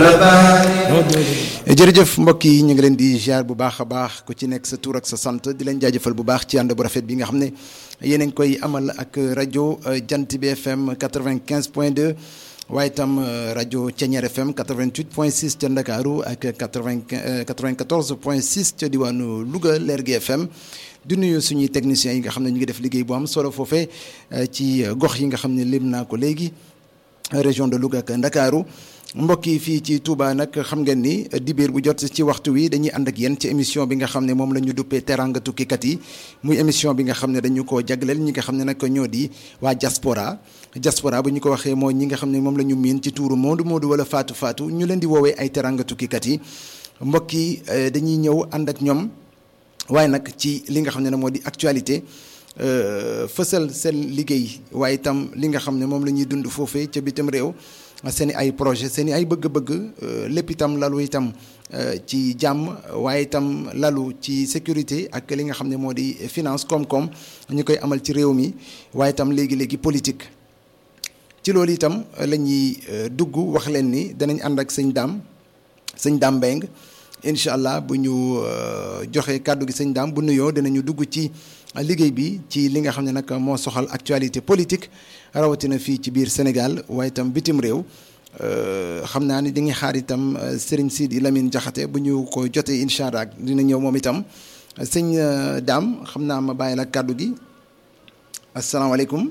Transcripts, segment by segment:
jërëjëf mbokk yi ñu ngi leen di ziar bu baax a baax ku ci nekk sa tur ak sa sant di leen jaajëfal bu baax ci ànd bu rafet bi nga xam ne yéen a ngi koy amal ak rajo Jant bi FM 95 point 2 waaye itam rajo Thiéniere FM 88 point 6 ca Ndakaaru ak 80 94 point 6 ca diwaanu Louga Lergui FM di nuyu suñuy techniciens yi nga xam ne ñu ngi def liggéey bu am solo foofee ci gox yi nga xam ne lim naa ko léegi région de Louga ak Ndakaaru mbokk yi fii ci Touba nag xam ngeen ni dibéer bu jot ci waxtu wi dañuy ànd ak yéen ci émission bi nga xam ne moom la ñu duppee teranga tukkikat yi muy émission bi nga xam ne dañu koo jagleel ñi nga xam ne nag ñoo di waa diaspora diaspora bu ñu ko waxee mooy ñi nga xam ne moom la ñu miin ci tuuru Moodu Moodu wala Faatu Faatu ñu leen di woowee ay teranga tukkikat yi mbokk yi dañuy ñëw ànd ak ñoom waaye nag ci li nga xam ne moo di actualité fësal seen liggéey waaye itam li nga xam ne moom la ñuy dund foofee ca bitim réew seen i ay projet seen i ay bëgg-bëgg lépp itam lalu itam ci jàmm waaye itam lalu ci sécurité ak li nga xam ne moo di finance koom-koom ñu koy amal ci réew mi waaye itam léegi-léegi politique ci loolu itam la ñuy dugg wax leen ni danañ ànd ak sëñ daam sëñ daam Mbeng incha allah bu ñu joxee kàddu gi sëñ daam bu nuyoo dinañu dugg ci liggéey bi ci li nga xam ne nag moo soxal actualité politique rawatina fii ci biir Sénégal waaye itam bitim réew xam naa ni dañuy xaar itam Serigne Sidi Lamine Diakhaté bu ñu ko jotee incha allah dina ñëw moom itam sëñ daam xam naa ma bàyyi la kàddu gi asalaamaaleykum.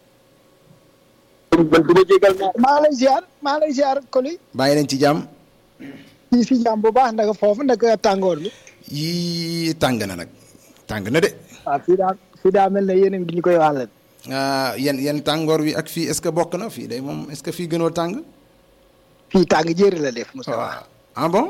maa lay ziar maa lay ziar Koli. bàyyi leen ci jàmm. ci si jàmm bu baax naka foofu naka tàngoor bi. yii tàng na nag tàng na de. waaw fii daa fii daa mel ne yéen a ngi ñu koy wàllal. yan yan tàngoor wi ak fii est-ce que bokk na fii day moom est-ce que fii gënoo tàng. fii tàng jëri la def. Moussa waaw ah bon.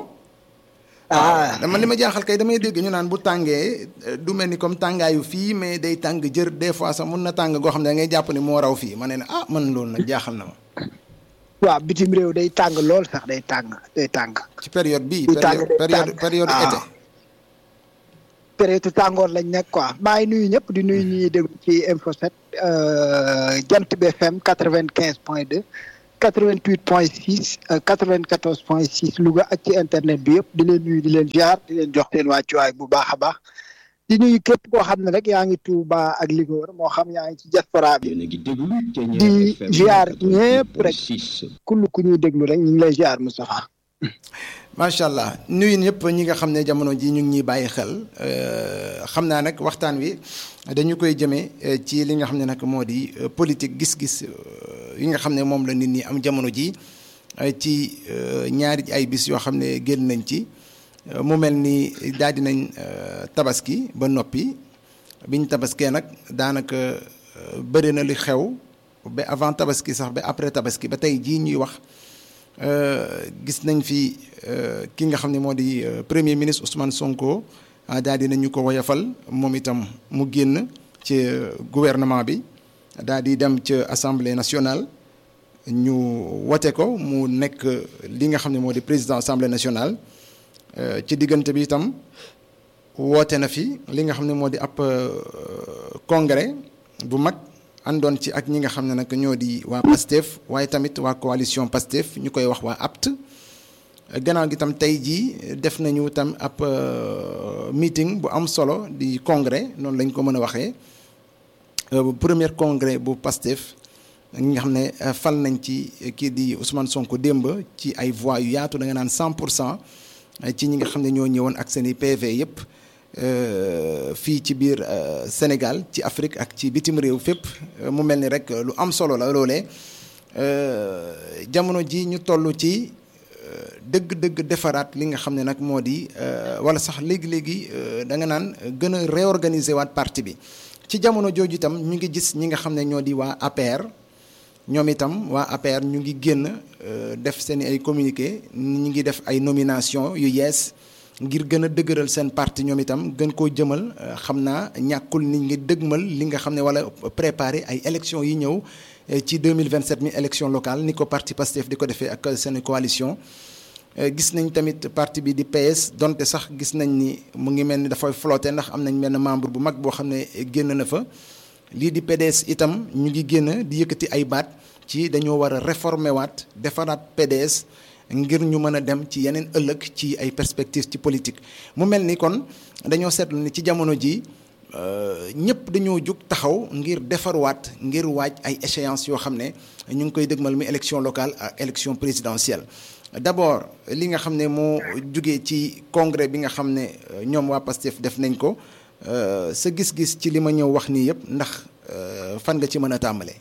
ah dama li ma jaaxal kay damay dégg ñu naan bu tàngee du mel ni comme tàngaayu fii mais day tàng jër des fois sax mun na tàng goo xam ne da ngay jàpp ni moo raw fii ma ne ne ah man loolu nag jaaxal na ma. waaw bitim réew day tàng lool sax day tàng day tàng. ci période bii. Di tàng période période période ah. été. période tàngoor lañ nekk quoi maa ngi nuyu ñëpp di nuyu ñuy déglu ci Info 7 Jant bi FM quatre vingt quinze point deux quatre vingt huit point six quatre vingt quatorze point six Louga ak ci internet bi yëpp di leen nuyu di leen ziar di leen jox seen wàccuwaay bu baax a baax di nuyu képp koo xam ne rek yaa ngi Touba ak li ko wër moo xam yaa ngi ci diaspora bi yéen a ngi déglu Thiéniere di FM ziar ñëpp rek 86. kull ku ñuy déglu rek ñu ngi lay ziar Moustapha macha allah nuyu ñëpp ñi nga xam ne jamono ji ñu ngi ñuy bàyyi xel xam naa nag waxtaan wi dañu koy jëmee ci li nga xam ne nag moo di politique gis-gis yi nga xam ne moom la nit ñi am jamono ji ci ñaari ay bis yoo xam ne génn nañ ci mu mel ni daal di nañ tabaski ba noppi biñ tabaskee nag daanaka bëri na li xew ba avant tabaski sax ba après tabaski ba tey jii ñuy wax. gis nañ fi ki nga xam ne moo di premier ministre Ousmane Sonko daal di nañu ko woyafal moom itam mu génn ci gouvernement bi daal di dem ca assemblée nationale ñu wote ko mu nekk li nga xam ne moo di président assemblée nationale ci diggante bi itam woote na fi li nga xam ne moo di ab congrès bu mag. àndoon ci ak ñi nga xam ne nag ñoo di waa PASTEF waaye tamit waa coalition PASTEF ñu koy wax waa APT gannaaw gi tam tey jii def nañu tam ab meeting bu am solo di congrès noonu lañ ko mën a waxee premier congrès bu PASTEF ñi nga xam ne fal nañ ci kii di Ousmane Sonko démb ci ay voix yu yaatu da nga naan 100 pour cent ci ñi nga xam ne ñoo ñëwoon ak seen i PV yëpp. fii ci biir Sénégal ci Afrique ak ci bitim réew fépp mu mel ni rek lu am solo la loolee jamono ji ñu toll ci dëgg-dëgg defaraat li nga xam ne nag moo di wala sax léegi-léegi da nga naan gën a réorganiser waat parti bi ci jamono jooju itam ñu ngi gis ñi nga xam ne ñoo di waa APR ñoom itam waa APR ñu ngi génn def seen ay communiqué ñu ngi def ay nomination yu yees ngir gën a dëgëral seen parti ñoom itam gën koo jëmal xam naa ñàkkul ni ngi dëgmal li nga xam ne wala préparer ay élections yi ñëw ci 2027 mi élection locale ni ko parti Pastef di ko defee ak seen coalition gis nañ tamit parti bi di PS donte sax gis nañ ni mu ngi mel ni dafay flotté ndax am nañ benn membre bu mag boo xam ne génn na fa lii di PDS itam ñu ngi génn di yëkkati ay baat ci dañoo war a réformer waat defaraat PDS ngir ñu mën a dem ci yeneen ëllëg ci ay perspectives ci politique mu mel ni kon dañoo seetlu ni ci jamono ji ñëpp dañoo jug taxaw ngir defarwaat ngir waaj ay échéances yoo xam ne ñu ngi koy dëgmal mi élection locale ak élection présidentielle d'abord li nga xam ne moo jugee ci congrès bi nga xam ne ñoom waa PASTEF def nañ ko sa gis-gis ci li ma ñëw wax nii yëpp ndax fan nga ci mën a tàmbalee.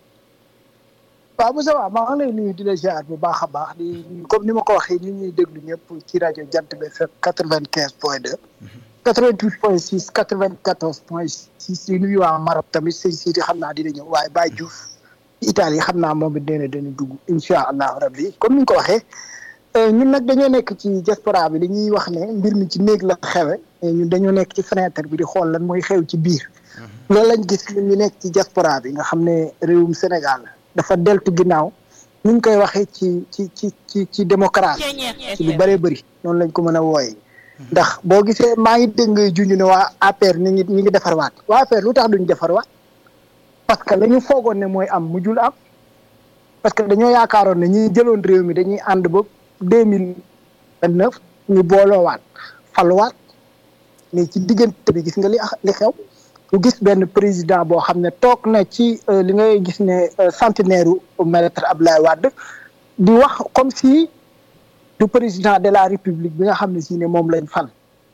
waaw Moussa waaw maa ngi lay nuyu di la ziar bu baax a baax di comme ni ma ko waxee ñu ñuy déglu ñëpp ci rajo Jant bi FM quatre-vingt-quinze point deux. 88 point 6 94 point 6 di nuyu waa Maroc tamit sëñ Sidi xam naa dina ñëw waaye Baye Diouf Italie xam naa moom it nee na dana dugg incha allahu rabbi comme ni nga ko waxee ñun nag dañoo nekk ci diaspora bi dañuy wax ne mbir mi ci néeg la xewe ñun dañoo nekk ci fenêtre bi di xool lan mooy xew ci biir loolu lañ gis ñun ñu nekk ci diaspora bi nga xam ne réewum Sénégal dafa deltu ginnaaw ni ñu koy waxee ci ci ci ci ci démocratie ci lu bëree bëri noonu lañ ko mën a wooyee ndax boo gisee maa ngi dégg ngay junj ne waa APR ñi ngi ñi ngi defarwaat waa APR lu tax duñ defarwaat parce que la ñu foogoon ne mooy am mujjul am parce que dañoo yaakaaroon ne ñi jëloon réew mi dañuy ànd ba deux mille vingt neuf ñu booloowaat faluwaat mais ci diggante bi gis nga li li xew ku gis benn président boo xam ne toog na ci li ngay gis ne centenaire u maître Abdoulaye Wade di wax comme si du président de la république bi nga xam ne si ne moom lañ fal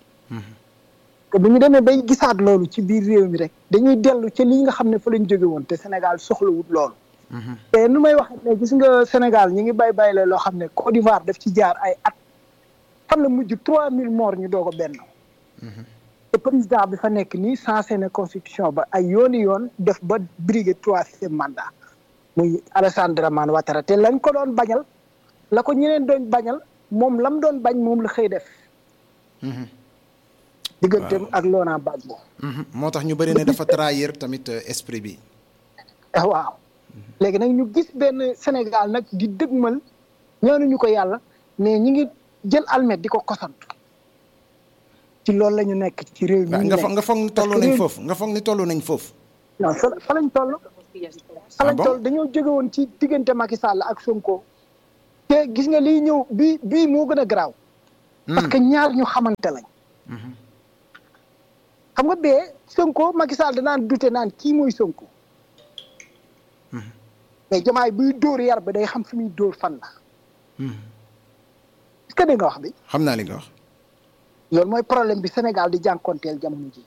te bu ñu demee bay gisaat loolu ci biir réew mi rek dañuy dellu ci li nga xam ne fa lañ jóge woon te Sénégal soxlawut loolu te nu may wax ne gis nga Sénégal ñi ngi bay bay la loo xam ne Côte d'Ivoire daf ci jaar ay at fan la mujj trois mille morts ñu doog a benn te président bi fa nekk nii sensé na constitution ba ay yooni yoon def ba briguer troisième mandat muy Alassane Dramane Ouattara te lañ ko doon bañal la ko ñeneen doon bañal moom lam doon bañ moom la xëy def digganteem ak Laurent Gbagbo moo tax ñu bëri ne dafa trahir tamit esprit bi waaw léegi nag ñu gis benn Sénégal nag di dëgmal ñaanuñu ko yàlla mais ñi ngi jël almet di ko kosantu ci loolu la ñu nekk ci réew mi nga foog nga foog ni toll nañ foofu nga foog ni toll nañ foofu non fa fa lañ toll fa lañ toll dañoo jóge woon ci diggante Macky Sall ak Sonko te gis nga liy ñëw bii bii moo gën a garaaw parce que ñaar ñu xamante lañ xam nga bee Sonko Macky Sall danaan dute naan kii mooy Sonko mais jamaay buy dóor yar bi day xam fi muy dóor fan la est-ce que dégg nga wax bi xam naa li nga wax loolu mooy problème bi Sénégal di jànkonteel jamono ji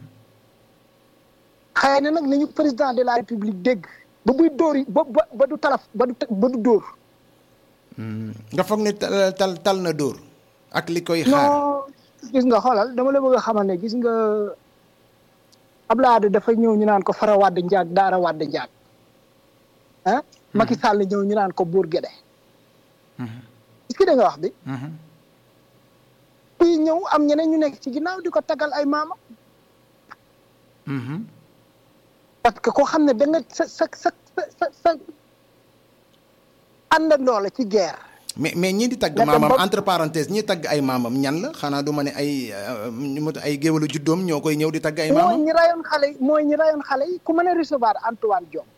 xëy na nag nañu président de la république dégg ba buy dóor yi ba ba du talaf ba du ba du dóor nga foog ne tal tal na dóor ak li koy xaar non gis nga xoolal dama la bëgg a xamal ne gis nga Abdoulaye dafa ñëw ñu naan ko fara wàdd njaag daara wàdd njaag ah Macky Sall ñëw ñu naan ko buur gede est-ce que da nga wax bi fii ñëw am ñeneen ñu nekk ci ginnaaw di ko tagal ay maama parce que koo xam ne da nga sa sa sa sa sa àndandoo la ci guerre mais mais ñii di tagg maamam entre parenthèses ñii tagg ay maamam ñan la xanaa du ma ne ay ay géwalu juddoom ñoo koy ñëw di tagg ay maamam mooy ñi rayoon xale yi mooy ñi rayoon xale yi ku mën a recevoir Antoine Diome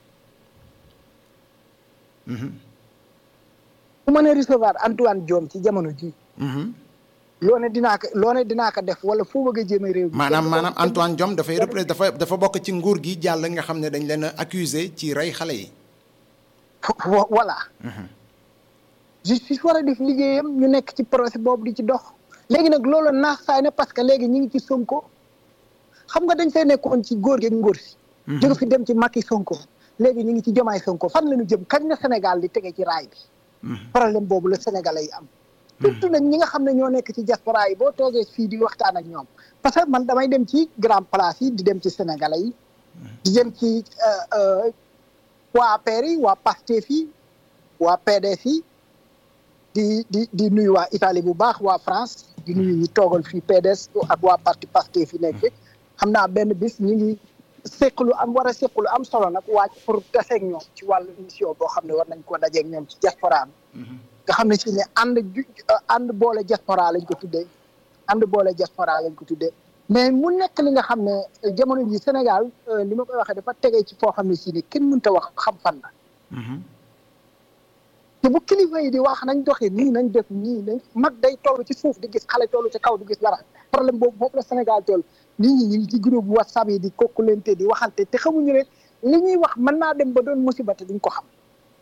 ku mën a recevoir Antoine Diome ci jamono ji loo ne dinaa ko loo ne dinaa ko def wala foo bëgg a jéem a réew maanaam maanaam Antoine Diome dafay repré dafa dafa bokk ci nguur gi jàll nga xam ne dañ leen a accusé ci rey xale yi voilà justice war a def liggéeyam ñu nekk ci procès boobu di ci dox léegi nag loolu naax saay na parce que léegi ñu ngi ci Sonko xam nga dañ fay nekkoon ci góor gi ngóor si jóge fi dem ci Macky Sonko léegi ñu ngi ci jomaay Sonko fan la ñu jëm kañ na Sénégal di tege ci raay bi problème boobu la Sénégalais yi am surtout nag ñi nga xam ne ñoo nekk ci diaspora yi boo toogee fii di waxtaan ak ñoom parce que man damay dem ci grand place yi di dem ci Sénégalais yi di dem ci waa APR yi waa PASTEF yi waa PDS yi di di di nuyu waa Italie bu baax waa France di nuyu ñi toogal fii PDS ak waa parti Pastef fi nekk xam naa benn bis ñu ngi seq lu am war a seq lu am solo nag waaj pour taseeg ñoom ci wàllu émission boo xam ne war nañ ko dajeeg ñoom ci diaspora bi nga xam ne si ne ànd ju ànd boole diaspora lañ ko tuddee ànd boole diaspora lañ ko tuddee mais mu nekk li nga xam ne jamono ji Sénégal li ma koy waxee dafa tegee ci foo xam ne si ne kenn mënut a wax xam fan la te bu kilifa yi di wax nañ doxee nii nañ def nii nañ mag day toll ci suuf di gis xale toll ci kaw di gis dara problème boobu boobu la Sénégal toll nit ñi ñu ngi ci groupe WhatsApp yi di kokkulente di waxante te xamuñu ne li ñuy wax mën naa dem ba doon musiba te duñ ko xam.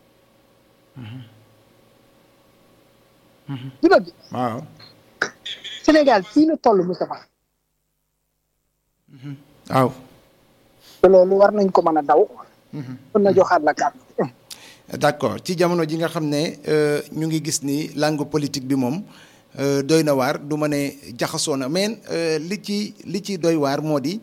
du dëgg. waaw. Sénégal fii la toll Moustapha. waaw. te loolu war nañ ko mën a daw. mën na joxaat la kàddu. d'accord ci jamono ji nga xam ne ñu ngi gis ni langue politique bi moom doy na waar du ma ne jaxasoo na mais li ci li ci doy waar moo di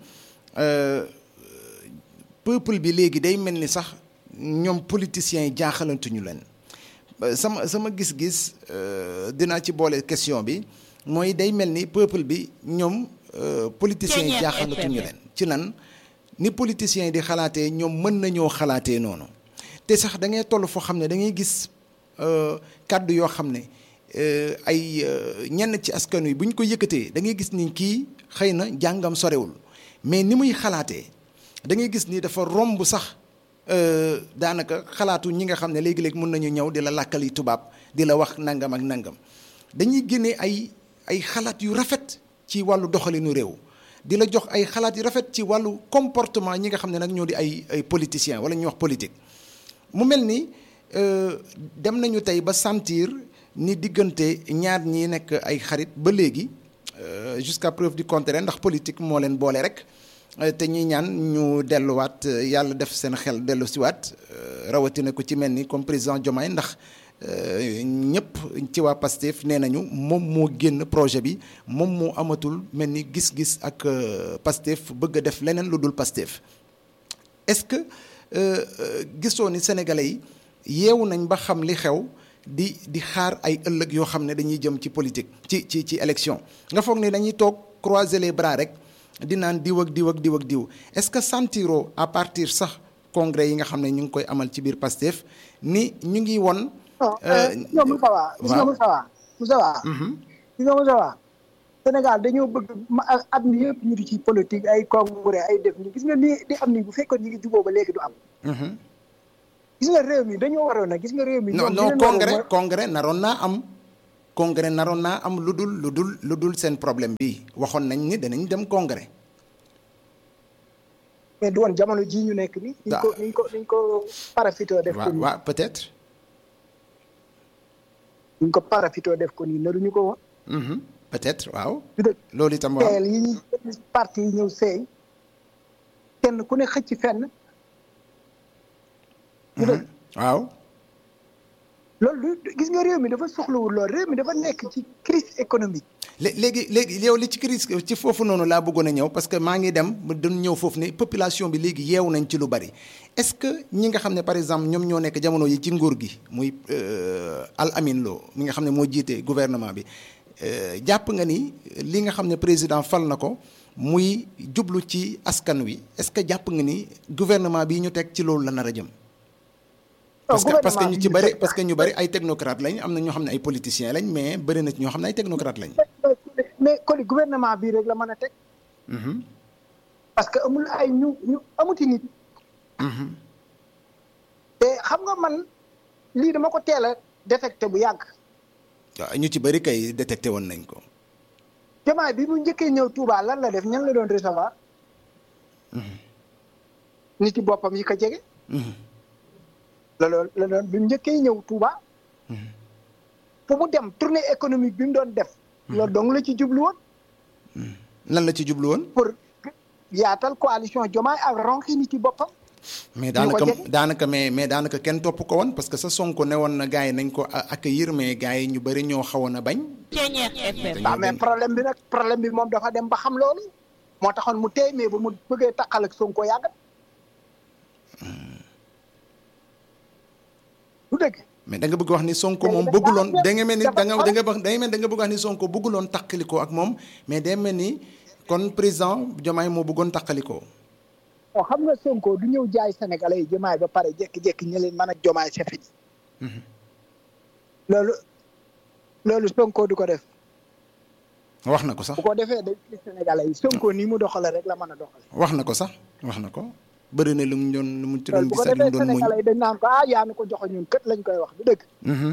peuple bi léegi day mel ni sax ñoom politiciens yi jaaxalantuñu leen sama sama gis-gis dinaa ci boole question bi mooy day mel ni peuple bi ñoom politiciens yi jaaxalantuñu leen ci lan ni politiciens yi di xalaatee ñoom mën nañoo xalaatee noonu te sax da ngay toll foo xam ne da ngay gis kàddu yoo xam ne ay ñenn ci askan wi bu ñu ko yëkkatee da ngay gis ni kii xëy na jàngam sorewul mais ni muy xalaatee da ngay gis ni dafa romb sax daanaka xalaatu ñi nga xam ne léegi-léegi mun nañu ñëw di la làkkali tubaab di la wax nangam ak nangam dañuy génnee ay ay xalaat yu rafet ci wàllu doxalinu réew di la jox ay xalaat yu rafet ci wàllu comportement ñi nga xam ne nag ñoo di ay ay politiciens wala ñuy wax politique. mu mel ni dem nañu tey ba sentir ni diggante ñaar ñi nekk ay xarit ba léegi jusqu'à preuve du contraire ndax politique moo leen boole rek te ñuy ñaan ñu delluwaat yàlla def seen xel dellu siwaat rawatina ko ci mel ni comme président Diomaye ndax ñëpp ci waa Pastef nee nañu moom moo génn projet bi moom moo amatul mel ni gis-gis ak Pastef bëgg a def leneen lu dul Pastef est-ce que gisoo ni sénégalais yi yeewu nañ ba xam li xew di di xaar ay ëllëg yoo xam ne dañuy jëm ci politique ci ci ci élection nga foog ni dañuy toog croiser les bras rek di naan diw ak diw ak diw ak diw est-ce que sentiro à partir sax congrès yi nga xam ne ñu ngi koy amal ci biir Pastef ni ñu ngi won non Moussa Wa gis nga Moussa Wa Moussa Wa gis nga Moussa Wa Sénégal dañoo bëgg at mi yëpp ñu di ci politique ay congrès ay def ni gis nga nii di am ni bu fekkoon ñu ngi juboo ba léegi du am gis nga réew mi dañoo waroon a gis nga réew mi non non congrès congrès naroon naa am congrès naroon naa am lu dul lu dul lu dul seen problème bi waxoon nañ ni danañ dem congrès mais du woon jamono jii ñu nekk ni niñ ko niñ ko niñ ko parafito def ko nii waaw peut-être niñ ko parafito def ko nii naruñu ko woon peut-être waaw. dëgg loolu itam waaw teel yi ñuy parti yi ñëw seey kenn ku ne xëcc fenn. du dëgg waaw. loolu gis nga réew mi dafa soxlawul lool réew mi dafa nekk ci crise économique. léegi léegi yow li ci crise ci foofu noonu laa bëggoon a ñëw parce que maa ngi dem dañu ñëw foofu ne population bi léegi yeewu nañ ci lu bari est-ce que ñi nga xam ne par exemple ñoom ñoo nekk jamono yi ci nguur gi muy Al Amin Lo mi nga xam ne moo jiite gouvernement bi. jàpp nga ni li nga xam ne président fal na ko muy jublu ci askan wi est-ce que jàpp nga ni gouvernement bi ñu teg ci loolu la nar a jëm. parce que parce que ñu ci bari parce que ñu bari ay technocrate lañ am na ñoo xam ne ay politiciens lañ mais bari na ñoo xam ne ay technocrate lañ. mais kon gouvernement bii rek la mën a teg. parce que amul ay ñu ñu amuti nit. te xam nga man lii dama ko teel a détecté bu yàgg. waaw ñu ci bëri kay détecté woon nañ ko. Diomaye bi mu njëkkee ñëw Touba lan la def ñan la doon recevoir. nit yi boppam yi ko jege. la doon la doon bi mu njëkkee ñëw Touba. fu mu dem tournée économique bi mu doon def. loolu dong la ci jublu woon. lan la ci jublu woon. pour yaatal coalition Diomaye ak ronki nit yi boppam. mais daanaka daanaka mais mais daanaka kenn topp ko woon parce que sa Sonko ne woon na gars yi nañ ko accueillir mais gars yi ñu bëri ñoo xawoon a bañ. waaw mais problème bi nag problème bi moom dafa dem ba xam loolu. moo taxoon mu téy mais ba mu bëggee takkal ak Sonko yàgg. du dëgg. mais da nga bëgg wax ni Sonko moom bëgguloon da nga mel ni da nga da nga da nga mel da nga bëgg wax ni Sonko bëgguloon takkalikoo ak moom mais day mel ni kon président Diomaye moo bëggoon takkalikoo. waaw xam nga Sonko du ñëw jaay sénégalais yi Diomaye ba pare jékki-jékki ñu leen mën a Diomaye c'est fini loolu loolu Sonko du ko def. wax na ko sax bu ko defee day sénégalais yi Sonko nii mu doxale rek la mën a doxale wax na ko sax wax na ko bëri na lu mu doon lu mu ci doon bu ko gis ak lu mu defee doon muñ. Sénégalais yi dañ naan ko ah yaa ni ko joxe ñun kët lañ koy wax du dëgg Mhm.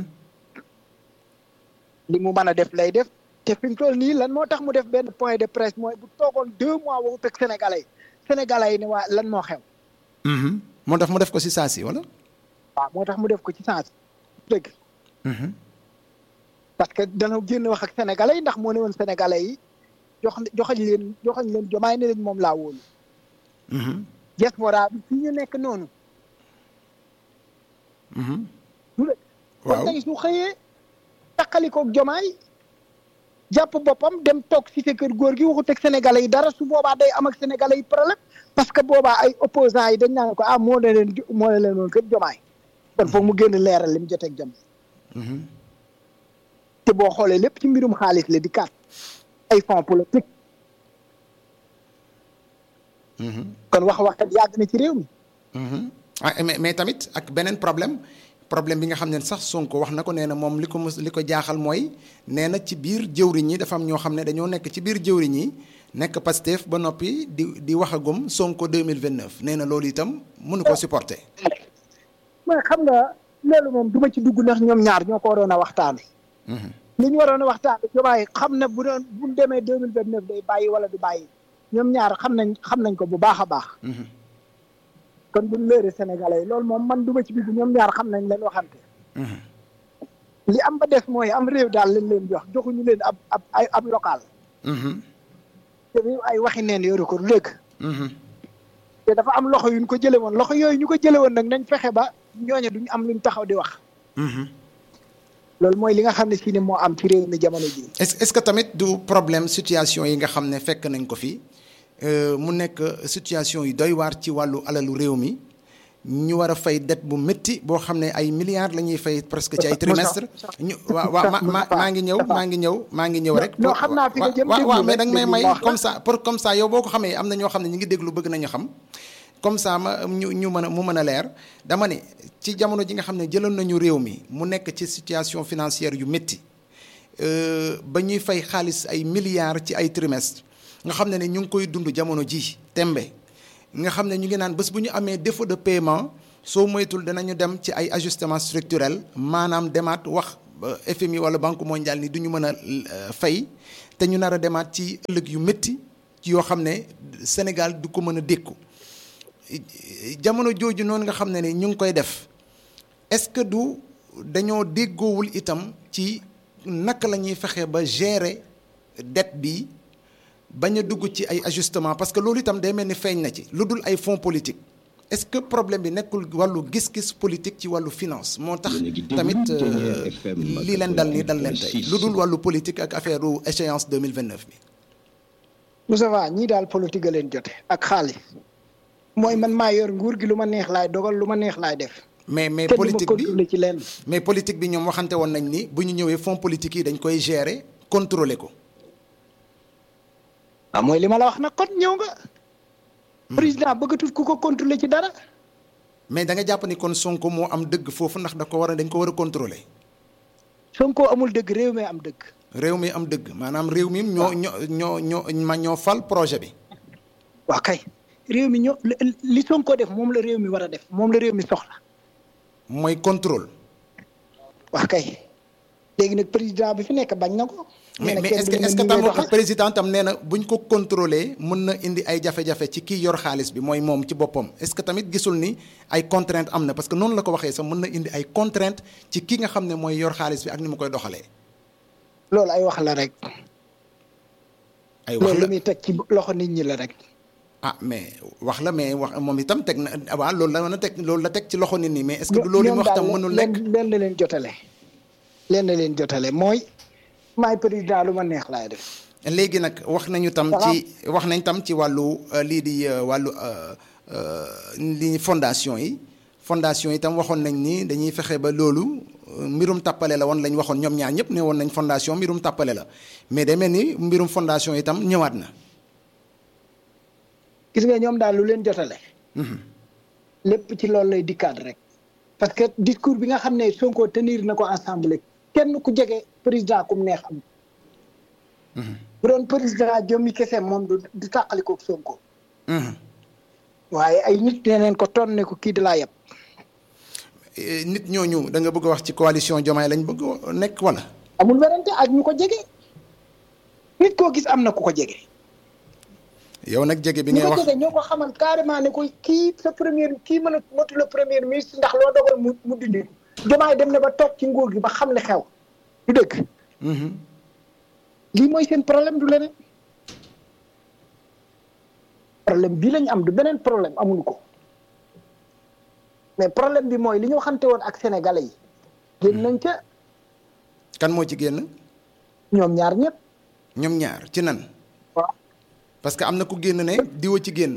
li mu mën a def lay def te fi mu toll nii lan moo tax mu def benn point de presse mooy bu toogoon deux mois waxut ak Sénégalais yi Sénégalais yi ne waa lan moo xew Mhm. moo tax mu def ko si saa si wala. waaw moo tax mu def ko ci sens dëgg Mhm. parce que dana génn wax ak Sénégalais yi ndax moo ne woon Sénégalais yi jox joxañ leen joxañ leen jomaay ne leen moom laa wóolu Mhm. diaspora bi fi ñu nekk noonu Mhm. du la waaw kon tey su xëyee taqalikoog jomaay jàpp boppam dem toog ci sa kër góor gi waxut ak sénégalais yi dara su boobaa day am ak sénégalais yi problème parce que boobaa ay opposants yi dañ naan ko ah moo ne leen moo ne leen woon kër jomaay kon foog mu génn leeral li mu joteeg jomaay Mhm. te boo xoolee lépp ci mbirum xaalis la di kat ay fonds politique Mhm. kon wax waxkat yàgg na ci réew mi Mhm. ah mais mais tamit ak beneen problème problème bi nga xam ne sax Sonko wax na ko nee na moom li ko mos li ko jaaxal mooy nee na ci biir jëwriñ ñi dafa am ñoo xam ne dañoo nekk ci biir jëwriñ ñi nekk Pastef ba noppi di di waxagum Sonko 2029 nee na loolu itam mënu ko supporter. mais xam nga loolu moom du ma ci dugg ndax ñoom ñaar ñoo ko waroon a waxtaane Mhm. li ñu waroon a waxtaane jomaay xam na bu doon bu demee deux mille vingt neuf day bàyyi wala du bàyyi ñoom ñaar xam nañ xam nañ ko bu baax a baax Mhm. kon buñ léere sénégalais yi loolu moom man du ma ci dugg ñoom ñaar xam nañ leen waxante Mhm. li am ba des mooy am réew daal lañ leen jox joxuñu leen ab ab ay ab local Mhm. te réew ay waxi neen yoru ko du dëgg Mhm. te dafa am loxo yuñ ko jële woon loxo yooyu ñu ko jële woon nag nañ fexe ba ñooñe duñ am luñ taxaw di wax Mhm. loolu mooy li nga xam ne si ne moo am ci réew mi jamono ji est-ce est-ce que tamit du problème situation yi nga xam ne fekk nañ ko fi euh, mu nekk situation yu doy waar ci wàllu alalu réew mi ñu war a fay dette bu métti boo xam ne ay milliards la ñuy fay presque ci ay trimestre ñu waaw waaw ma ma maa ngi ñëw maa ngi ñëw maa ngi ñëw rek. non xam naa fi nga jëm waaw waaw déglu mais rek, danga may déglu may ma wax la. comme ça pour comme ça yow boo ko xamee am na ñoo xam ne ñu ngi déglu bëgg nañu xam comme ça ma ñu ñu mën a mu mën a leer dama ne ci jamono ji nga xam ne jëloon nañu réew mi mu nekk ci situation financière yu métti euh, ba ñuy fay xaalis ay milliards ci ay trimestre nga xam ne ne ñu ngi koy dund jamono ji tembe nga xam ne ñu ngi naan bés bu ñu amee défaut de paiement soo moytul danañu dem ci ay ajustement structurel maanaam demaat wax ba FMI wala Banque mondiale ni du ñu mën a euh, fay te ñu nar a demaat ci ëllëg yu métti ci yoo xam ne Sénégal du ko mën a dékku jamono jooju noonu nga xam ne ne ñu ngi koy def est-ce que du dañoo déggoowul itam ci naka la ñuy fexe ba gérer dette bi bañ a dugg ci ay ajustement parce que loolu itam day mel ni feeñ na ci lu dul ay fonds politique est-ce que problème bi nekkul wàllu gis-gis politique ci wàllu finance moo tax Yéen a ngi déglu tamit euh, Ténière FM lii leen dal nii dal leen tey 88.6. lu dul wàllu politique ak affaire u échéance 2029 bi Moustapha ñii daal politique a leen jote ak xaalis mooy man maa yor nguur gi lu ma neex laay dogal lu ma neex laay def mais mais te du ma politique bi contrôler ci lenn mais politique bi ñoom waxante woon nañ ni bu ñu ñëwee fonds politique yi dañ koy gérer contrôler ko waaw mooy li ma la wax nag kon ñëw nga président bëggatul ku ko contrôler ci dara mais da nga jàpp ni kon Sonko moo am dëgg foofu ndax da ko war a dañ ko war a contrôler Sonko amul dëgg réew mi am dëgg réew mi am dëgg maanaam réew mi ñoo ñoo ñoo ñoo ma ñoo fal projet bi waaw kay réew mi ñoo li- li Sonko def moom la réew mi war a def moom la réew mi soxla mooy contrôle waaw kay léegi nag président bi fi nekk bañ na ko mais nee na mais kenn est-ce que du est-ce que ni tam ngay doxal. président tam nee na buñ ko contrôler mën na indi ay jafe-jafe ci kii yor xaalis bi mooy moom ci boppam est-ce que tamit gisul ni ay contraintes am na parce que noonu la ko waxee sax mën na indi ay contraintes ci ki nga xam ne mooy yor xaalis bi ak ni mu koy doxalee loolu ay wax la rek ay wax loolu la lu muy teg ci loxo nit ñi la rek ah mais wax la mais wax moom itam teg na waaw loolu la mën a teg loolu la teg ci loxo nit ñi mais est-ce que du loolu yi mu wax tam mënul nekk leen la leen jotale leen la leen jotale mooy maay président lu ma neex laay def léegi nag wax nañu tam ci wax nañ tam ci wàllu euh, lii di euh, wàllu euh, euh, li fondation yi fondation yi tam waxoon nañ ni dañuy fexe ba loolu euh, mbirum tàppale la woon lañ waxoon ñoom ñaar ñëpp ne woon nañ fondation mbirum tàppale la mais day mel ni mbirum fondation yi tam ñëwaat na. gis nga ñoom daal lu leen jotale Mhm. lépp ci loolu lay dikkaat rek parce que discours bi nga xam ne Sonko tenir na ko assemblée kenn ku jege président kum neex am Mhm. bu doon président jommi kese moom du du tàqalikoog Sonko Mhm. waaye ay nit nee neen ko ton ne ko kii di laa yeb nit ñooñu da nga bëgg a wax ci coalition Diomaye lañ bëgg nekk wala. amul werante ak ñu ko jege nit koo gis am na ku ko jege. yow nag jege bi ñu ngay ko wax jege ñoo ko xamal carrément ne ko kii sa premier kii mën a motu le premier ministre ndax loo dogal mu mu dindi Diomaye dem na ba toog ci nguur gi ba xam li xew du dëgg Mhm. lii mooy seen problème du leneen problème bii lañu am du beneen problème amuñu ko mais problème bi mooy li ñu waxante woon ak sénégalais yi génn nañ ca kan moo ci génn ñoom ñaar ñëpp ñoom ñaar ci nan waaw parce que am na ku génn ne diwa ci génn.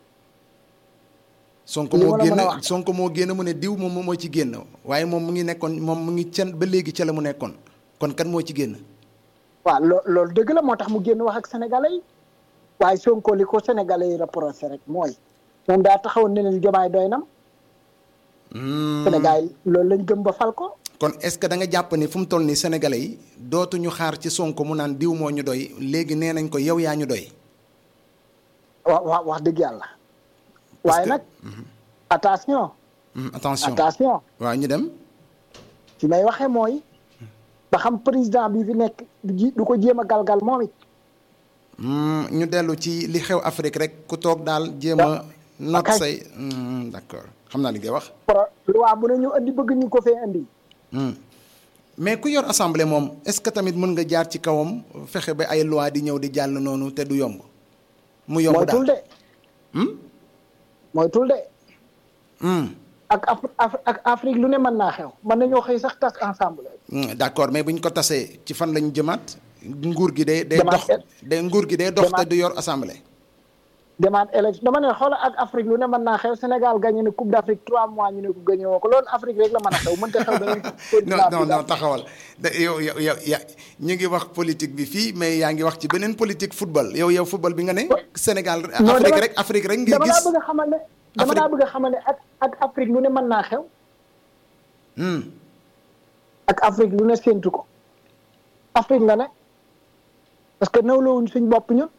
Sonko Li moo ma la mën a génn wax. Sonko moo génn mu ne diw moom moo ci génn waaye moom mu ngi nekkoon moom mu ngi cen ba léegi ca la mu nekkoon kon kan moo ci génn. waaw loo loolu dëgg la moo tax mu génn wax ak sénégalais yi waaye Sonko li ko sénégalais yi reproché rek mooy moom daa taxawoon ne leen jomaay doy nam Hmm. Sénégal yi loolu lañ gëm ba fal ko kon est-ce que da nga jàpp ni fu mu toll nii sénégalais yi dootuñu xaar ci Sonko mu naan diw moo ñu doy léegi nee nañ ko yow yaa ñu doy. wa wa wax dëgg yàlla waaye que- nag attention Hmm, attention attention waaw ñu dem. fi may waxee mooy ba xam président bi fi nekk du ji du ko jéem a galgal moom it Hmm, ñu dellu ci li xew Afrique rek ku toog daal jéem a. not ok. say Hmm, d'accord xam naa li ngay wax. pro loi bu ne ñu andi bëgg ñu ko fee andi Hmm. mais ku yor assemblée moom est-ce que tamit mën nga jaar ci kawam fexe ba ay loi di ñëw di jàll noonu te du yomb. mu yomb mooy tul daal de Hmm? mooy tul de Hmm. ak Af- Af- ak Afrique lu ne mën naa xew mën nañoo xëy sax tas ensemble Hmm, d'accord mais bu ñu ko tasee ci fan lañu jëmaat nguur gi day day Demaat dox et- day nguur gi day dox te Demaat- du yor assemblée. demande élection dama ne xoola ak Afrique lu ne mën naa xew Sénégal gagné ne coupe d'Afrique trois mois ñu ne ko gagné woo ko loolu Afrique rek la mën a xew mënta xew beneen non non non taxawal da yow yow yow ya ñu ngi wax politique bi fii mais yaa ngi wax ci beneen politique football yow yow football bi nga ne. Sénégal Non, Afrique dama- rek Afrique rek ngir dama laa gis. bëgg a xamal ne dama Afrique- laa bëgg a xamal ne ak ak Afrique lu ne mën naa xew Hmm. ak Afrique lu ne séntu ko Afrique nga ne parce que nawlawuñ suñ bopp ñun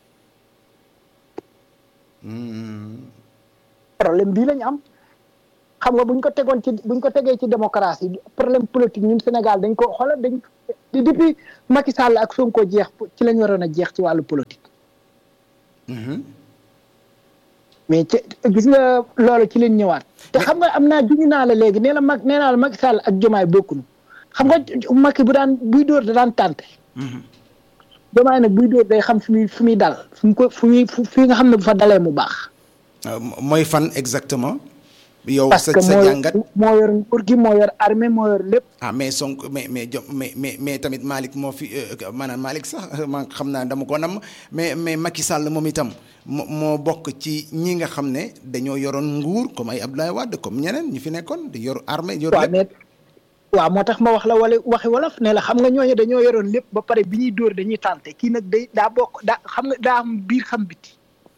Hmm. problème bii lañu am xam nga buñ ko tegoon ci buñ ko tegee ci démocratie problème politique ñun Sénégal dañ ko xoolal dañ di depuis Macky Sall ak Sonko jeex ci lañ waroon a jeex ci wàllu politique Mhm. mais ci gis nga loolu ci leen ñëwaat te xam nga am naa juñu naa la léegi nee la mag nee naa la Macky Sall ak Jomaay bokkuñu xam nga Macky bu daan buy dóor da daan tànte Mhm. Jomaay nag buy dóor day xam fi muy fi muy dal fu mu ko fu muy fu fi nga xam ne bu fa dalee mu baax Euh, mooy fan exactement. yow parce sa que sa moo jàngat. moo yor nguur gi moo yor armée moo yor lépp ah mais Sonko mais mais jo mais mais mais tamit Malick moo fi euh, maanaam Malick sax man xam naa dama ko nam mais mais Macky Sall moom itam moo moo bokk ci ñi nga xam ne dañoo yoroon nguur comme ay Abdoulaye Wade comme ñeneen ñi fi nekkoon di yor armée yor waaw lépp. mais waaw moo tax ma wax la wala waxi wolof ne la xam nga ñooñu dañoo yoroon lépp ba pare bi ñuy dóor dañuy tànte kii nag day daa bokk daa xam nga daa am biir xam biti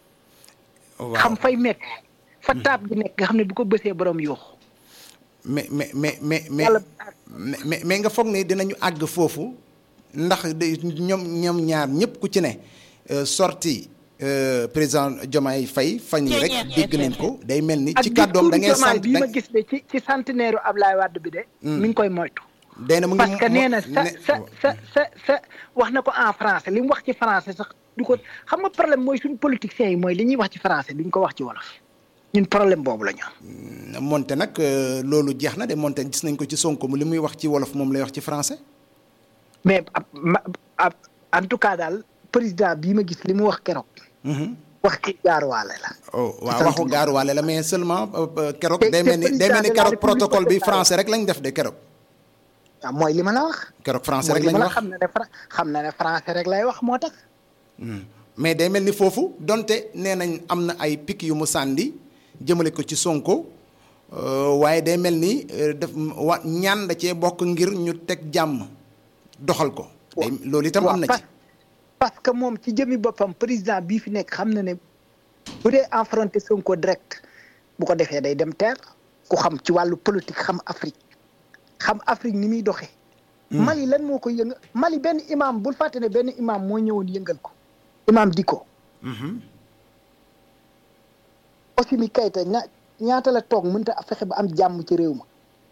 waaw xam fay mekk fa taab gi nekk nga xam ne bu ko bësee borom yooxu mais mais mais mais mais Yàlla- mais mais nga foog ne dinañu àgg foofu ndax de ñoom ñoom ñaar ñëpp ku ci ne euh, sorti euh, président Diomaye Faye fan yi rek dégg nañ ko day mel ni ci kàddoom da ngay sant bii da ma gis de ci ci centenaire u Ablaye Wade bi de mi ngi koy moytu day na mu ngi parce que mo- nee na sa ne- sa sa sa sa wax na ko en français li mu wax ci français sax du ko xam nga problème mooy suñu politiciens yi mooy li ñuy wax ci français duñ ko wax ci wolof ñun problème boobu la ñu am monte nag euh, loolu jeex na de monte gis nañ ko ci Sonko mu li muy wax ci wolof moom lay wax ci français. mais ab ma- ab en tout cas daal président bii ma gis li mu wax keroog Mhm. wax ci gaaruwaale la oh waaw sant waxu gaaruwaale la mais seulement euh, euh, keroog. te- day te mel ni day président mel ni de la keroog République protocole bi Sénégal. français rek lañ def de keroog. waaw mooy li ma la wax keroog français mooy rek li lañ ma la wax. xam ne ne Fra- xam na ne français rek lay wax moo tax Hmm. mais day mel ni foofu donte nee nañ am na ay pic yu mu sànni jëmale ko ci Sonko euh, waaye day mel ni euh, def wa ñaan da cee bokk ngir ñu teg jàmm doxal ko. day loolu itam am na ci. parce parce que moom ci jëmi boppam président bii fi nekk xam na ne bu dee affronté Sonko direct bu ko defee day dem terre ku xam ci wàllu politique xam Afrique xam Afrique ni muy doxee. Mali lan moo ko yëngal Mali benn imam bul fàtte ne benn imam moo ñëwoon yëngal ko imam Dicko. Mhm. Assimi Goïta ña ñaata la toog mënta fexe ba am jàmm ci réew ma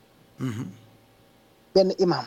benn imam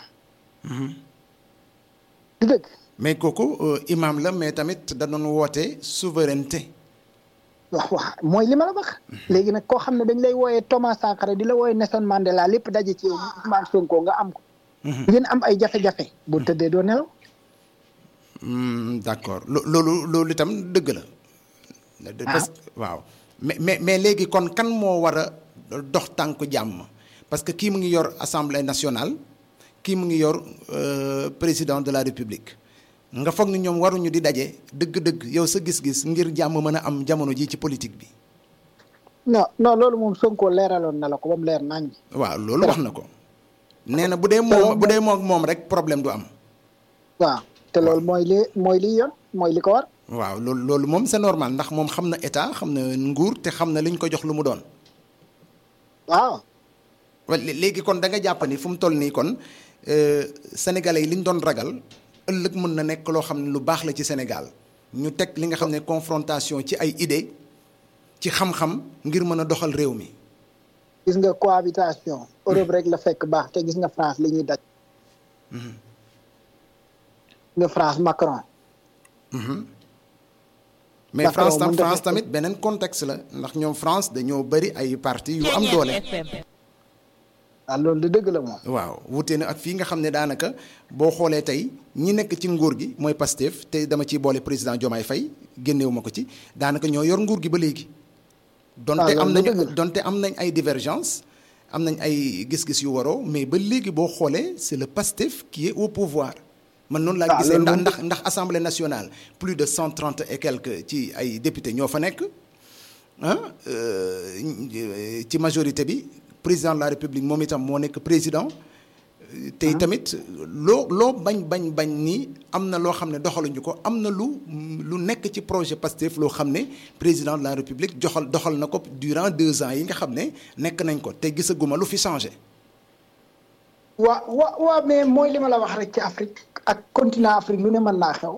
du dëgg mais kooku imam la mais tamit da doon woote souveraineté wax wax mooy li ma la wax léegi nag koo xam ne dañ lay wooyee Thomas Sankara di la wooyee Nelson Mandela lépp daje ci yow Ousmane Sonko nga am ko ngeen am ay jafe-jafe bu tëddee doo nelaw d'accord loolu loolu itam dëgg la parce que waaw mais mais mais léegi kon kan moo war a dox tànku jàmm parce que kii mu ngi yor assemblée nationale kii mu ngi yor président de la république nga foog ni ñoom waruñu di daje dëgg-dëgg yow sa gis-gis ngir jàmm mën a am jamono ji ci politique bi. non non loolu moom Sonko leeraloon na la ko ba mu leer nañ. waaw loolu wax na ko. nee na bu dee moom bu dee moom moom rek problème du am. waaw te loolu mooy li mooy li yoon mooy li ko war. waaw loolu loolu moom c'est normal ndax moom xam na état xam na nguur te xam na li ñu ko jox lu mu doon. waaw. léegi kon da nga jàpp ni fu mu toll nii kon sénégalais yi li ñu doon ragal ëllëg mën na nekk loo xam ne lu baax la ci Sénégal ñu teg li nga xam ne confrontation ci ay idée ci xam-xam ngir mën a doxal réew mi. gis nga cohabitation. Europe rek la fekk baax te gis nga France li ñuy daj. nga France Macron. mais France tam France tamit beneen contexte la ndax ñoom France dañoo bëri ay parti yu am doole. waaw loolu de dëgg la moom. waaw wute na ak fii nga xam ne daanaka boo xoolee tey ñi nekk ci nguur gi mooy Pastef te dama ciy boole président Diomaye Faye génnewu ma ko ci daanaka ñoo yor nguur gi ba léegi. donte am nañu donte am nañ ay divergence am nañ ay gis-gis yu waroo mais ba léegi boo xoolee c'est le Pastef qui est au pouvoir. man noonu laa gisee ndax ndax ndax assemblée nationale plus de cent trente et quelques ci ay députés ñoo fa nekk ah ci majorité bi président de la république moom itam moo nekk président. tey tamit loo loo bañ bañ bañ ni am na loo xam ne doxaluñu ko am na lu lu nekk ci projet Pastef loo xam ne président de la république joxal doxal na ko durant deux ans yi nga xam ne nekk nañ ko te gisaguma lu fi changé. waa waa waa mais mooy li ma la wax rek ci Afrique ak continent Afrique lu ne mën naa xew.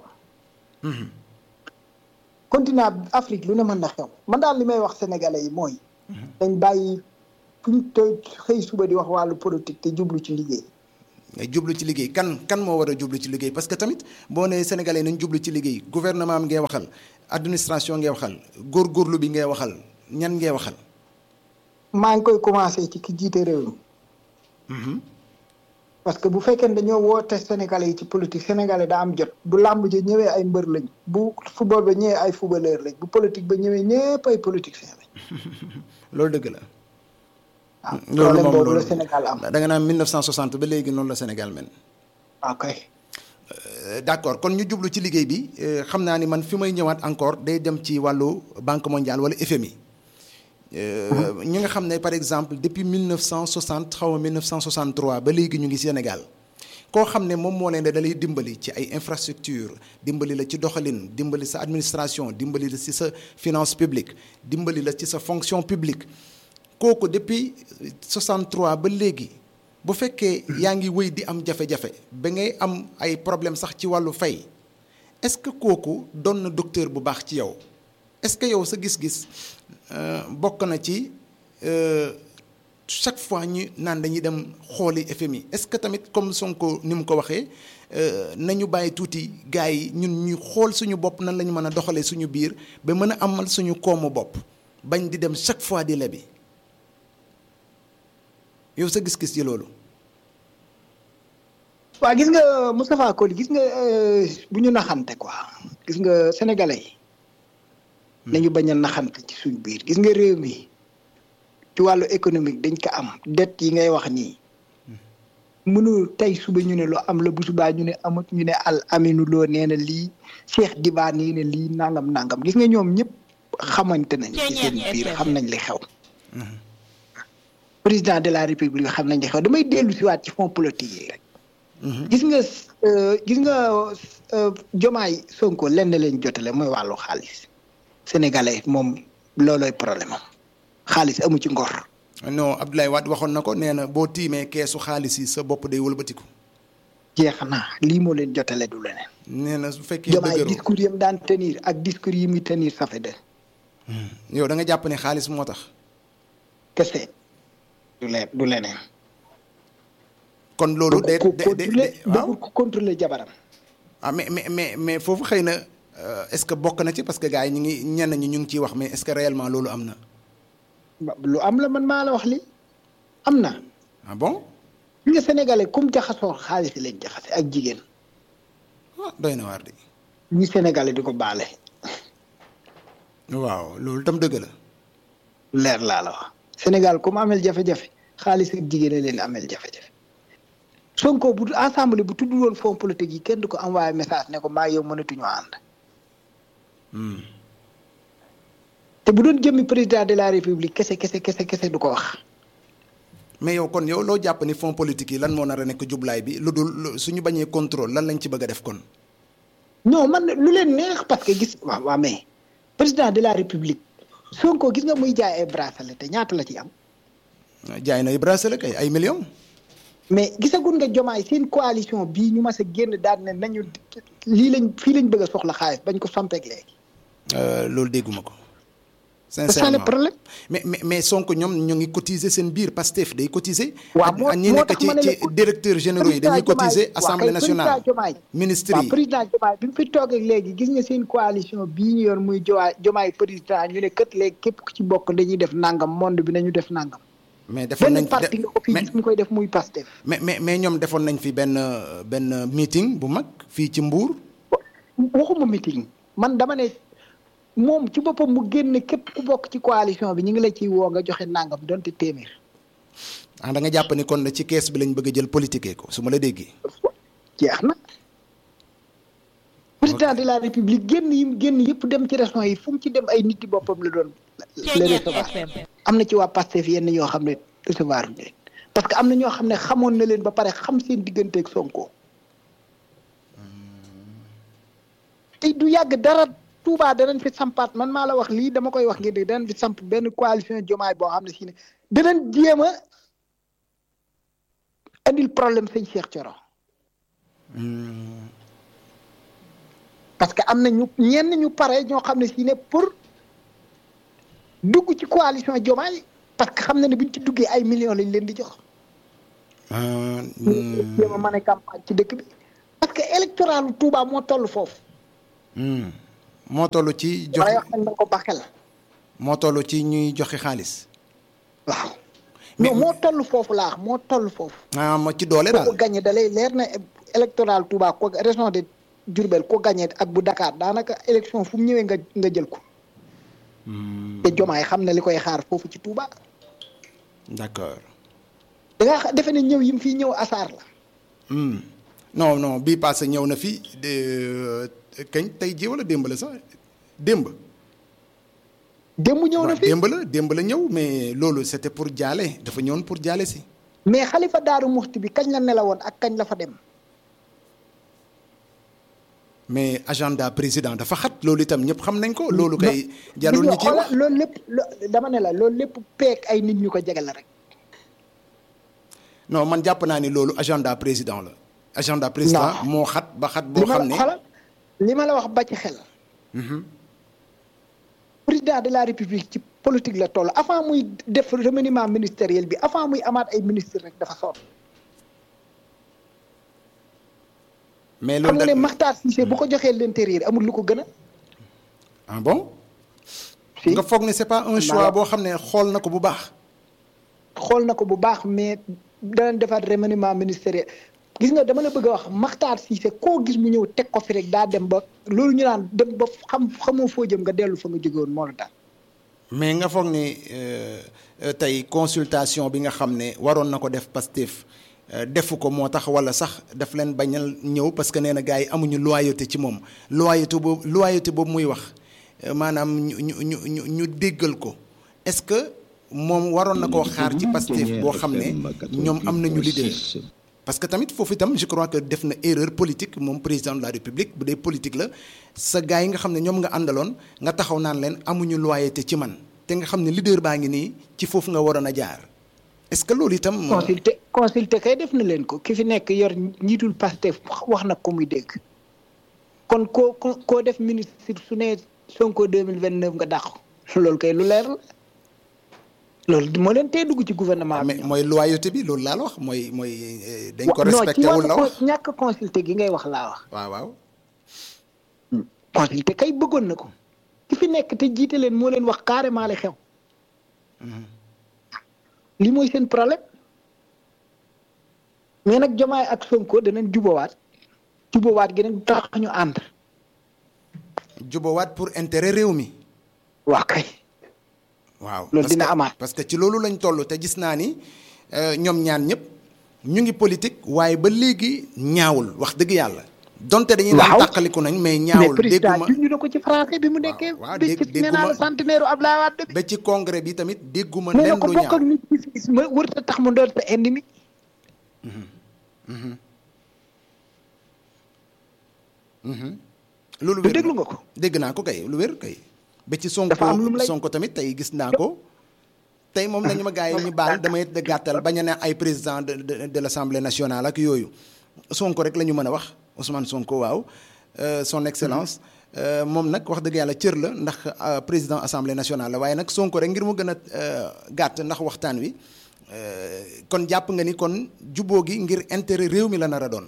continent Afrique lu ne mën na xew man daal li may wax sénégalais yi mooy. dañ bàyyi fu ñu te xëy suba di wax wàllu politique te jublu ci liggéey. ngay jublu ci liggéey kan kan moo war a jublu ci liggéey parce que tamit boo nee sénégalais nañ jublu ci liggéey gouvernement am ngay waxal administration ngay waxal góorgóorlu bi ngay waxal ñan ngay waxal. maa ngi koy commencé ci ki jiite réew mi. parce que bu fekkee ne dañoo woote sénégalais yi ci politique sénégalais daa am jot bu làmb ji ñëwee ay mbër lañ bu football ba ñëwee ay footballeur lañ bu politique ba ñëwee ñëpp ay politiciens lañ. loolu dëgg la. waaw problème boobu la Sénégal am. da nga naan 1960 ba léegi noonu la Sénégal mel. ok. d'accord kon ñu jublu ci liggéey bi xam naa ni man fi may ñëwaat encore day dem ci wàllu banque mondiale wala FMI. ñi nga xam ne par exemple depuis 1960 xaw ma 1963 ba léegi ñu ngi Sénégal koo xam ne moom moo leen da lay dimbali ci ay infrastructure dimbali la ci doxalin dimbali sa administration dimbali la ci sa finance publique dimbali la ci sa fonction publique kooku depuis 63 ba léegi bu fekkee yaa ngi wéy di am jafe-jafe ba ngay am ay problème sax ci wàllu fay est-ce que kooku doon na docteur bu baax ci yow est-ce que yow sa gis-gis bokk na ci chaque fois ñu naan dañuy dem xooli FMI est-ce que tamit comme Sonko ni mu ko waxee nañu bàyyi tuuti gars yi ñun ñu xool suñu bopp nan la ñu mën a doxalee suñu biir ba mën a amal suñu koomu bopp bañ di dem chaque fois di lebi yow sa gis-gis ci loolu. waa gis nga Moustapha Koli gis nga bu ñu naxante quoi gis nga sénégalais yi. nañu bañ a naxante ci suñ biir gis nga réew mi ci wàllu économique dañ ko am dette yi ngay wax nii mënu tey suba ñu ne lu am la bu subaa ñu ne amut ñu ne al aminu loo nee na lii Cheikh Diba nee na lii nangam nangam gis nga ñoom ñëpp xamante nañ ci seen biir xam nañ li xew président de la république xam nañ li xew damay dellu si waat ci fonds politique yi rek gis nga gis nga jomaay Sonko lenn leen jotale mooy wàllu xaalis sénégalais moom loolooy problème am xaalis amu ci ngor. non Abdoulaye Wade waxoon na ko nee na boo tiimee keesu xaalis yi sa bopp day wëlbatiku. jeex na lii moo leen jotale du leneen. nee na su fekkee jomaay discours yi mu daan tenir ak discours yi muy tenir ça fait de. yow da nga jàpp ne xaalis moo tax. kese du leen du leneen. kon loolu de ko de de de waaw bëggul ko contrôler jabaram. ah mais mais mais mais foofu xëy na euh, est-ce que bokk na ci parce que gars yi ñu ngi ñenn ñi ñu ngi ciy wax mais est-ce que réellement loolu am na. ba- lu am la man maa la wax li am na. ah bon ñi nga sénégalais comme jaxasoo xaalis lañ jaxase ak jigéen ah doy na waar de. ñi sénégalais di ko baale. waaw loolu tam dëgg la. leer laa la wax. Sénégal comme amel jafe-jafe xaalis ak jigéen a leen amel jafe-jafe. Sonko bu ensemble bu tudd woon fonds politique yi kenn du ko envoyé message ne ko maa yow mënatuñoo ànd. Hmm. te bu doon jëmmi président de la république kese kese kese kese du ko wax. mais yow kon yow loo jàpp ni fonds politique yi lan moo nar a nekk jublaay bi lu dul lu- suñu bañee contrôle lan lañ ci bëgg a def kon. non man lu leen neex parce que gis waaw waaw mais président de la république Sonko gis nga muy jaay ay bracelet te ñaata la ci am. jaay na ay bracelet kay ay millions. mais gisagun nga jomaay seen coalition bii ñu mas a génn daal ne nañu lii lañ fii lañ bëgg a soxla xaalis bañ ko sampeeg léegi. Euh, loolu dégguma ko. c'est ça le sincèrement problème. mais mais mais Sonko ñoom ñu ngi cotiser seen biir Pastef day cotiser. waaw ak moo ak ñi moo nekk tax ci ma ne la ci directeur généraux yi dañuy président cotiser Diomaye- assemblée waaw kay nationale président Diomaye. ministre waaw yi. président Diomaye bi mu fi toogee léegi gis nga seen coalition bii ñu yor muy Diomaye Diomaye président ñu ne kët léegi képp ku ci bokk dañuy def nangam monde bi nañu def nangam. mais defoon nañ benn parti fi nga ko fi mais gis ñu koy def muy Pastef. mais mais mais ñoom defoon nañ fi benn benn meeting bu mag fii ci Mbour. waxuma meeting man dama ne moom ci boppam mu génne képp ku bokk ci coalition bi ñu ngi la ciy woo nga joxe nangam donte téeméer. ah da nga jàpp ni kon ci kees bi lañ bëgg a jël politique ko su ma la déggee. jeex na. président de la république génn yi mu génn yëpp dem ci régions yi fu mu ci dem ay nit yi boppam la doon. la recevoir am na ci waa Pastef yenn ñoo xam ne recevoir leen parce que am na ñoo xam ne xamoon na leen ba pare xam seen digganteeg Sonko. te du yàgg dara Touba danañ fi sampaat man maa la wax lii dama koy wax ngeen dégg danañ fi samp benn coalition jomaay boo xam ne si ne danañ jéem a andil problème sëñ Cheikh Thioro. parce que am na ñu ñenn ñu pare ñoo xam ne si ne pour dugg ci coalition jomaay parce que xam na ne buñ ci duggee ay millions lañ leen di jox. ah, ñu jéem a mën a campagne ci dëkk bi. parce que électoral Touba moo toll foofu. hmm. moo toll ci waaye joxe wax nañ ma ko ba xel. moo toll ci ñuy joxe xaalis. waaw. Mais- non moo toll foofu laa moo toll foofu. ah ma ci doole ko daal. gagné da lay leer na électoral Touba ko région de Diourbel ko gagné ak bu Dakar daanaka élection fu mu ñëwee nga nga jël ko. te jomaay xam na li koy xaar foofu ci Touba. d'accord. da nga defe ne ñëw yi mu fii ñëw asaar la. Hmm. non non bii passé ñëw na fi de kañ tey ji wala démb la sax démb. démb ñëw na waaw fi démb la démb la ñëw mais loolu c'était pour jaale dafa ñëwoon pour jaale si. mais xalifa daaru muxti bi kañ la nelawoon ak kañ la fa dem. mais agenda président dafa xat loolu itam ñëpp xam nañ ko. loolu kay jarul ñu gis ci nga wax. xoolal loolu lépp lo- dama ne la loolu lépp peek ay nit ñu ko jege la rek. non man jàpp naa ni loolu agenda président la. agenda président Non. moo xat ba xat li boo ma xam la ne. xoolal li ma la wax ba ci xel. Mhm. président de la république ci politique la toll avant muy def remaniement ministériel bi avant muy amaat ay ministre rek dafa sonn. mais xam loolu nga ne da Makhtar Cissé bu ko joxee l'intérieur amul lu ko gën a. ah bon. si nga foog ne c'est pas un choix boo xam ne xool na ko bu baax. xool na ko bu baax mais danañ defaat remaniement ministériel gis nga dama la bëgg a wax Makhtar Cissé koo gis mu ñëw teg ko fi rek daa dem ba loolu ñu naan dem ba xam xamoo foo jëm nga dellu fa nga jóge woon moo la daal. mais nga foog ni euh, euh, tey consultation bi nga xam ne waroon na ko def Pastef euh, defu ko moo tax wala sax daf leen bañal ñëw parce que nee na gars yi amuñu loyauté ci moom loyauté boobu loyauté boobu muy wax euh, maanaam ñu ñu ñu ñu ñu déggal ko est-ce que moom waroon na koo xaar ci Pastef boo xam ne ñoom am nañu leader parce que tamit foofu itam je crois que def na erreur politique moom président de la république bu dee politique la sa gars yi nga xam ne ñoom nga àndaloon nga taxaw naan leen amuñu loyauté ci man te nga xam ne leader baa ngi nii ci foofu nga waroon a jaar est-ce que loolu itam. consulté consulté kay def na leen ko ki fi nekk yor njiitul Pastef wax na ko muy dégg kon koo koo def ministre su ne Sonko deux mille vingt neuf nga dàq loolu kay lu leer la loolu moo leen tee dugg ci gouvernement bi. mais mooy loyauté bi loolu laa la wax mooy mooy dañ ko non ci respecté wul la wax wàllu ñàkk consulté gi ngay wax laa wax. waaw waaw consulté kay bëggoon na ko ki fi nekk te jiite leen moo leen wax carrément li xew. li mooy seen problème mais nag Diomaye ak Sonko danañ jubawaat jubawaat gi nag tax ñu ànd. jubawaat pour intérêt réew mi waa kay. waaw loolu parce dina que- amaat. parce que ci loolu lañ toll te gis naa ni euh, ñoom ñaan ñëpp ñu ngi politique waaye ba léegi ñaawul wax dëgg yàlla donte dañuy naan Waaw. tàqaliku nañ mais mais ñaawul président dégguma junj na ko ci français bi mu nekkee. waaw bi dégg- ci nee naa la dégguma- centenaire u Abdoulaye Wade bi. ba ci congrès bi tamit dégguma nee na leen ko lu bokk ñaaw ak nit gis-gis ma wërta tax mu doon sa ennemi. loolu du wér déglu na. nga ko. dégg naa ko kay lu wér kay ba ci sonko Dafa am lu mu lay- sonko tamit tey gis naa ko tey moom nañu ma gars yi ñu baal damay de gàttal bañ a ne ay président de de de l' assemblée nationale ak yooyu sonko rek la ñu mën a wax Ousmane Sonko waaw euh, son excellence euh, moom nag wax dëgg yàlla cër la ndax euh, président assemblée nationale la waaye nag sonko rek ngir mu gën a euh, gàtt ndax waxtaan wi euh, kon jàpp nga ni kon juboo gi ngir intérêt réew mi la nar a doon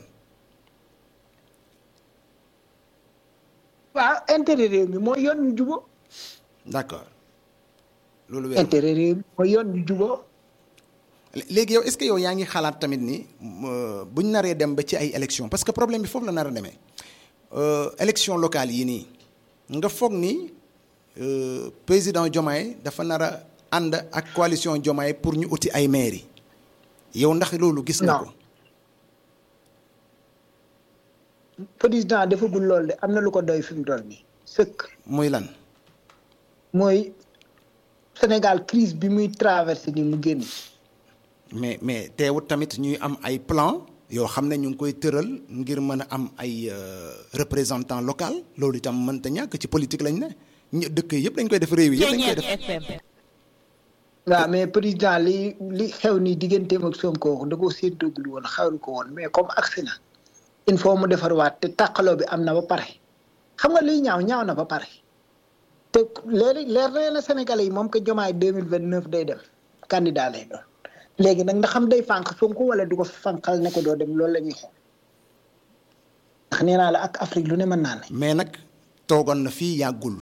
waaw intérêt réew mi mooy yoon ñu juboo d' accord loolu wér na. intérêt réew mi mooy yoon ñu juboo léegi yow est-ce que yow yaa ngi xalaat tamit ni euh, buñ naree dem ba ci ay élection parce que problème bi foofu la nar a demee euh, élection locale yi nii nga foog ni euh, président Diomaye dafa nar a ànd ak coalition Diomaye pour ñu uti ay mairie yow ndax loolu gis nga Non. ko président defagul loolu de am na lu ko doy fi mu toll nii sëkk muy lan mooy Sénégal crise bi muy traversé ni mu génn mais mais teewut tamit ñuy am ay plan yoo xam ne ñu ngi koy tëral ngir mën a am ay euh, représentant local loolu itam mënta ñàkk ci politique lañ ne ñë- dëkk yëpp dañ koy def réew yi yëpp dañ koy def waaw mais président li li xew nii digganteem ak Sonko da koo séentoogul woon xewlu ko woon mais comme agsi na il faut mu defarwaat te tàqaloo bi am na ba pare xam nga liy ñaaw ñaaw na ba pare te léegi leer na leen Sénégalais yi moom que jomaay deux mille vingt neuf day dem candidat lay doon léegi nag ndax xam day fànq Sonko wala du ko fànqal ne ko doo dem loolu la ñuy xool ndax nee naa la ak Afrique lu ne mën naa ne. mais nag toogoon na fii yàggul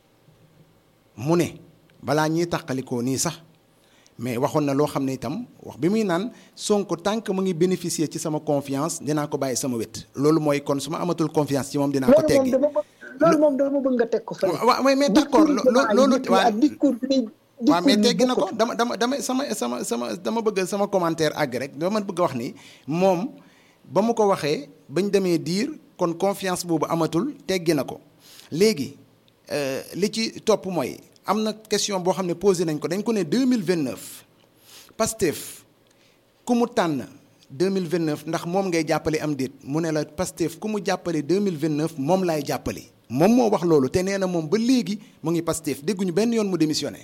mu ne balaa ñuy tàqalikoo nii sax mais waxoon na loo xam ne itam wax bi muy naan Sonko tant que mu ngi bénéficier ci sama confiance dinaa ko bàyyi sama wet loolu mooy kon su ma amatul confiance ci moom dinaa ko loolu moom teggi dama bëgg loolu moom dama bëgg nga teg ko fële. waaw mais mais d'accord discours lo- loolu yi waaw ak discours bi muy- waaw mais discours yi teggi na ko bokkul. dama dama dama sama sama sama dama bëgg sama commentaire àgg rek dama bëgg a wax ni moom ba mu ko waxee bañ demee diir kon confiance boobu amatul teggi na ko léegi euh, li ci topp mooy am na question boo xam ne posé nañ ko dañ ko ne 2029 Pastef ku mu tànn 2029 ndax moom ngay jàppale am déet mu ne la Pastef ku mu jàppale 2029 moom laay jàppale moom moo wax loolu te nee na moom ba léegi mu ngi Pastef dégguñu benn yoon mu démissionné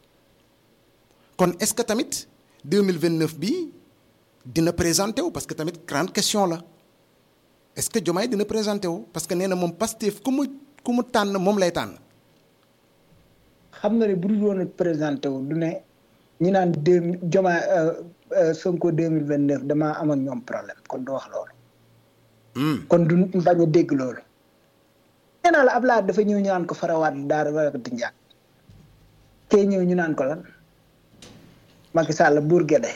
kon est-ce que tamit 2029 bi dina présenté wu parce que tamit grande question la est-ce que Diomaye dina présenté wu parce que nee na moom Pastef ku mu ku mu tànn moom lay tànn xam nga ne bu dul woon a présenté wu du ne ñu naan deux mille Diomaye Sonko deux mille vingt neuf damaa am ak ñoom problème kon du wax loolu. Hmm. kon du bañ a dégg loolu. nee naa la Ablaye dafa ñëw ñu naan ko farawaat daara warakati njaag kee ñëw ñu naan ko lan Macky Sall buur Gede.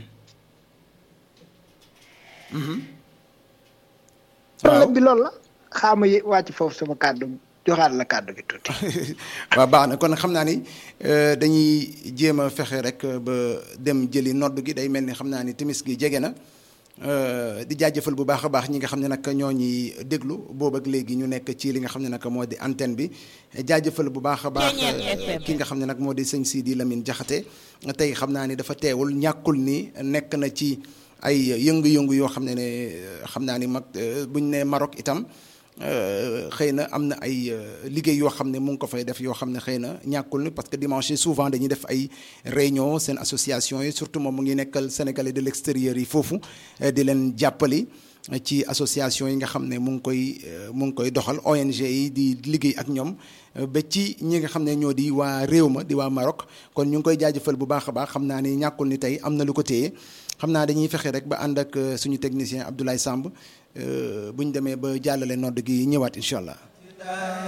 problème bi loolu la xaama yi wàcc foofu sama kàddu joxaat la kàddu gi tuuti. waaw baax na kon xam naa ni euh, dañuy jéem a fexe rek ba dem jëli nodd gi day mel ni xam naa ni timis gi jege na euh, di jaajëfal bu baax a baax ñi nga xam ne nag ñoo ñuy déglu boobu ak léegi ñu nekk ci li nga xam ne nag moo di antenne bi jaajëfal bu baax a baax euh, ki nga xam ne nag moo di sëñ Sidi Lamine Jaxate tey xam naa ni dafa teewul ñàkkul ni nekk na ci ay yëngu-yëngu yoo xam ne ne euh, xam naa ni mag euh, buñ ne Maroc itam Euh, xëy na am na ay euh, liggéey yoo xam ne mu ngi ko fay def yoo xam ne xëy na ñàkkul ni parce que dimanche yi souvent dañuy def ay réunion seen association yi surtout moom mu ngi nekkal sénégalais de l'extérieur yi foofu eh, di leen jàppali ci association yi nga xam ne mu ngi koy mu ngi koy doxal ONG yi di liggéey ak ñoom ba ci ñi nga xam ne ñoo di waa réew ma di waa Maroc kon ñu ngi koy jaajëfal bu baax a baax xam naa ni ñàkkul ni tey am na lu ko téye xam naa dañuy fexe rek ba ànd ak suñu technicien Abdoulaye Samb bu ñu demee ba jàllale nodd gi ñëwaat incha allah.